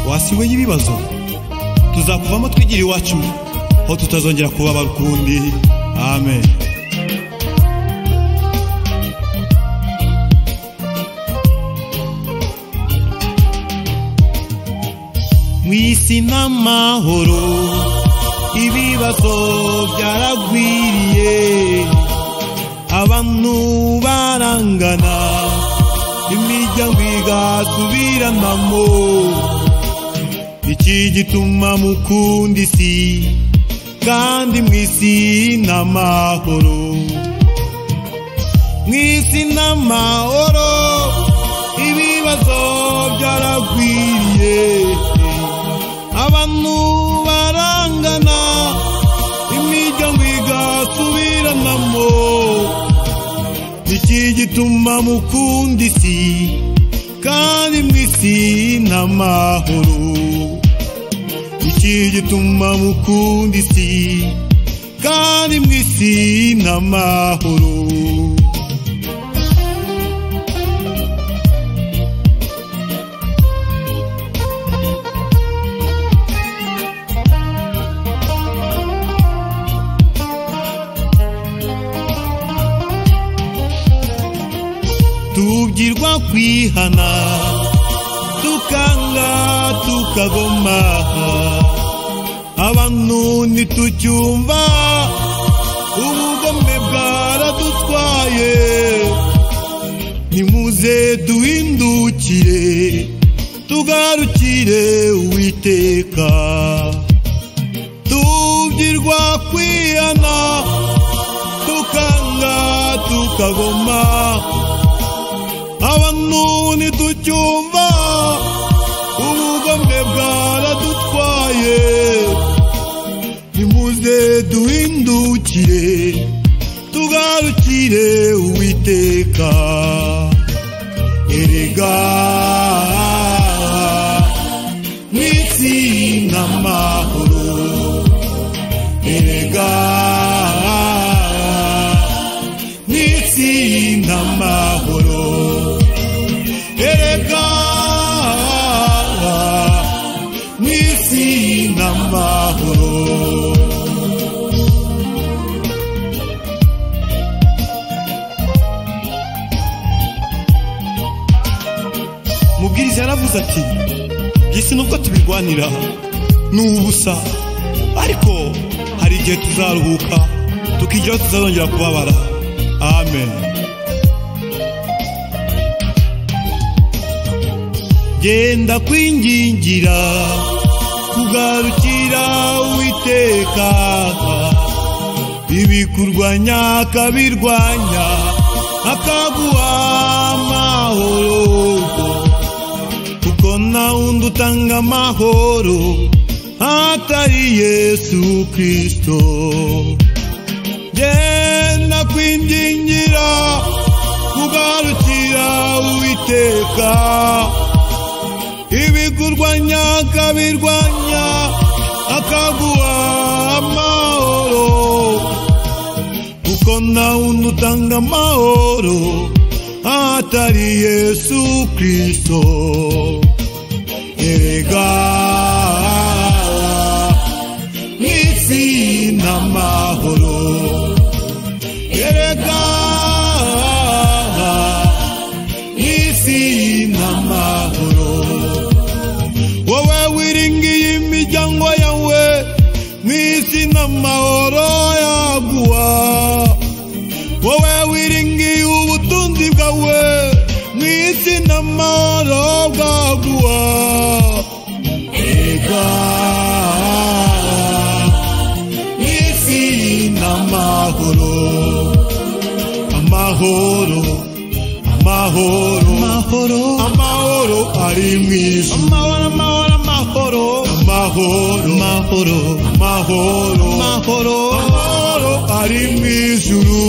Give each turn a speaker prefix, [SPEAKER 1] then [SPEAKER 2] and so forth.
[SPEAKER 1] wasiwe y'ibibazo tuzakuvamo twigira iwacu aho tutazongera kubaba ukundi amen mu isi n'amahoro ibibazo byaragwiriye abantu barangana imiryango igasubiranamo iki gituma mukunda isi kandi mu isi n'amahoro mu isi n'amahoro ibibazo byaragwiriye abantu barangana imiryango igasubiranamo iki gituma mukunda isi kandi mu isi n'amahoro iki gituma mukunda isi kandi mu isi n'amahoro tubwirwa kwihana tukanga tukagoma abantu ntitucyumva ubugome bwaradutwaye nimuze duhindukire tugarukire uwiteka tubwirwa kwihana tukanga tukagoma abantu ntiducyumva ubugome bwaradutwaye nimuze duhindukire tugarukire uwiteka erega mu isi n'amahoro erega mu isi n'amahoro erega n'isi n'amahoro mubwiriza yaravuze ati byisi nubwo tubirwanira ni ubusa ariko hari igihe tuzaruhuka tukigeraho tuzazongera kubabara amen genda kwingingira kugarukira uwiteka ibikurwanya akabirwanya akaguha amahoro kuko nta wundi utanga amahoro atari yesu kirisito genda kwingingira kugarukira uwiteka ibigurwanya akabirwanya akaguha amahoro kuko nta wundi utanga amahoro atari yesu kirisito erega mu isi n'amahoro erega mu isi n'amahoro wowe wiringiye imiryango yawe mu isi n'amahoro yaguha wowe wiringiye ubutunzi bwawe mu isi n'amahoro bwaguha ega mu isi n'amahoro amahoro amahoro amahoro amahoro ari mu isi amahoro amahoro amahoro amahoro amahoro amahoro amahoro amahoro ari mu ijuru